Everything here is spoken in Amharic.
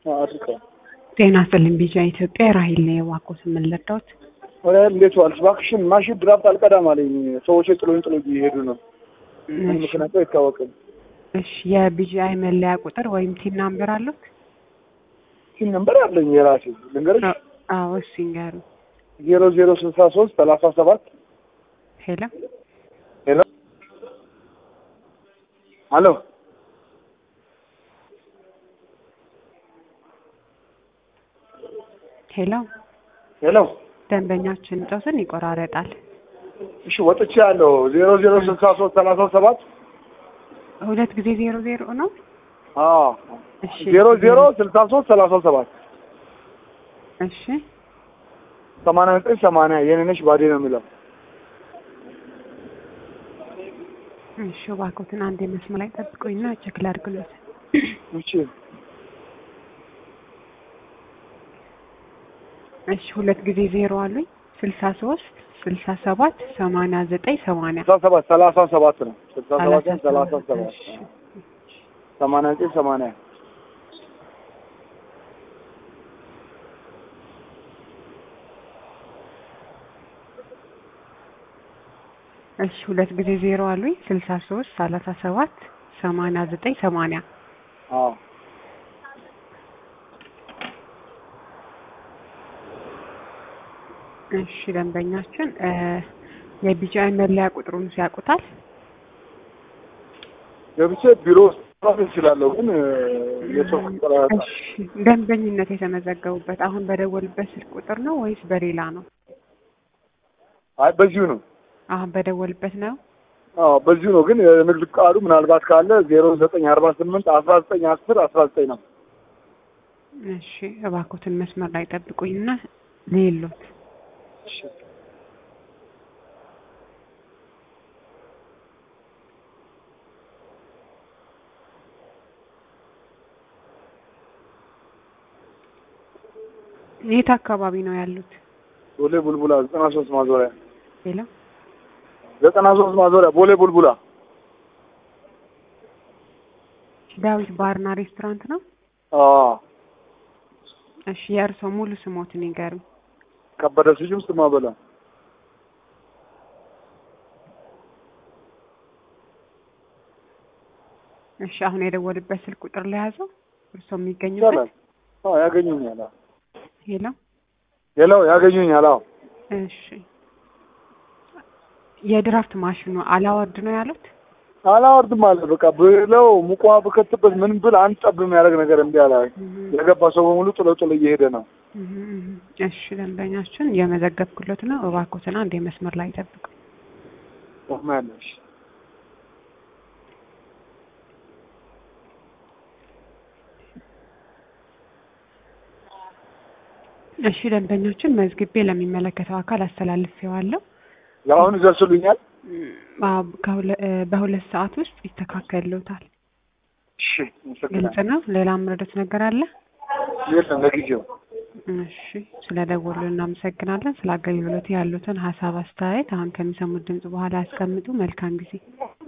አድርገው ጤና ይስጥልኝ ቢጫ ኢትዮጵያ ራሂል ነው የዋቆት የምንለዳውት ወደ እንዴት ዋልሽ? እባክሽን ማሽን ድራፍት አልቀዳም አለኝ። ሰዎች ጥሎኝ ጥሎ እየሄዱ ነው። ምን ምክንያቱ አይታወቅም። እሺ የቢጂአይ መለያ ቁጥር ወይም ቲን ናምበር አሉት? ሲም ነምበር አለኝ የራሴ ልንገርሽ። አዎ እሺ ይንገሩ። ዜሮ ዜሮ ስልሳ ሶስት ሰላሳ ሰባት ሄሎ ሄሎ አሎ ሄሎ ሄሎ ደንበኛችን ጨውስን ይቆራረጣል። እሺ ወጥቼ ያለው ዜሮ ዜሮ ስልሳ ሶስት ሰላሳ ሰባት ሁለት ጊዜ ዜሮ ዜሮ ነው። አዎ እሺ ዜሮ ዜሮ ስልሳ ሶስት ሰላሳ ሰባት እሺ ሰማንያ ዘጠኝ ሰማንያ የኔ ነሽ ባዴ ነው የሚለው እሺ እባክዎትን አንድ መስመር ላይ ጠብቁኝና ቼክ ላድርግሎት። እሺ እሺ ሁለት ጊዜ ዜሮ አሉኝ። ስልሳ ሶስት ስልሳ ሰባት ሰማንያ ዘጠኝ ሰማንያ ስልሳ ሰባት ሰላሳ ሰባት ነው ስልሳ ሰባት ሰላሳ ሰባት እሺ ሰማንያ ዘጠኝ ሰማንያ እሺ ሁለት ጊዜ ዜሮ አሉኝ። ስልሳ ሶስት ሰላሳ ሰባት ሰማንያ ዘጠኝ ሰማንያ አዎ እሺ ደንበኛችን እ የቢጂአይ መለያ ቁጥሩን ሲያውቁታል? ገብቼ ቢሮ ውስጥ መስራት እችላለሁ፣ ግን የሰው ቁጥር እሺ ደንበኝነት የተመዘገቡበት አሁን በደወልበት ስልክ ቁጥር ነው ወይስ በሌላ ነው? አይ በዚሁ ነው። አሁን በደወልበት ነው። አዎ በዚሁ ነው፣ ግን የንግድ ፍቃዱ ምናልባት ካለ ዜሮ ዘጠኝ አርባ ስምንት አስራ ዘጠኝ አስር አስራ ዘጠኝ ነው። እሺ እባክዎትን መስመር ላይ ጠብቁኝና ሌሎት እሺ የት አካባቢ ነው ያሉት? ቦሌ ቡልቡላ ዘጠና ሶስት ማዞሪያ ሌላ ዘጠና ሶስት ማዞሪያ ቦሌ ቡልቡላ ዳዊት ባርና ሬስቶራንት ነው። አዎ እሺ የእርስዎ ሙሉ ስሞትን ይንገሩኝ። ከበደ ስዩም ስማ በላ እሺ አሁን የደወልበት ስልክ ቁጥር ለያዘው እርስዎ ይቻላል። የሚገኙበት አዎ ያገኙኛል። አዎ ሄሎ ሄሎ ያገኙኛል። አዎ እሺ የድራፍት ማሽኑ አላወርድ ነው ያሉት? አላወርድም አለ በቃ ብለው ሙቋ ብከትበት ምን ብል አንድ ጠብ የሚያደርግ ነገር እምቢ አለ። የገባ ሰው በሙሉ ጥሎ ጥሎ እየሄደ ነው። እሺ ደንበኛችን የመዘገብኩለት ነው። እባክዎትን አንድ የመስመር ላይ ጠብቁ። ያለሽ እሺ ደንበኞችን መዝግቤ ለሚመለከተው አካል አስተላልፌዋለሁ። ለአሁኑ ይደርሱልኛል። አዎ፣ ከሁለ- እ በሁለት ሰዓት ውስጥ ይስተካከልዎታል። እሺ ግልጽ አመሰግናለሁ። ነው። ሌላ ምረዶት ነገር አለ? የለም ለጊዜው እሺ ስለ ደወሉ እናመሰግናለን። ስለ አገልግሎት ያሉትን ሀሳብ አስተያየት አሁን ከሚሰሙት ድምጽ በኋላ ያስቀምጡ። መልካም ጊዜ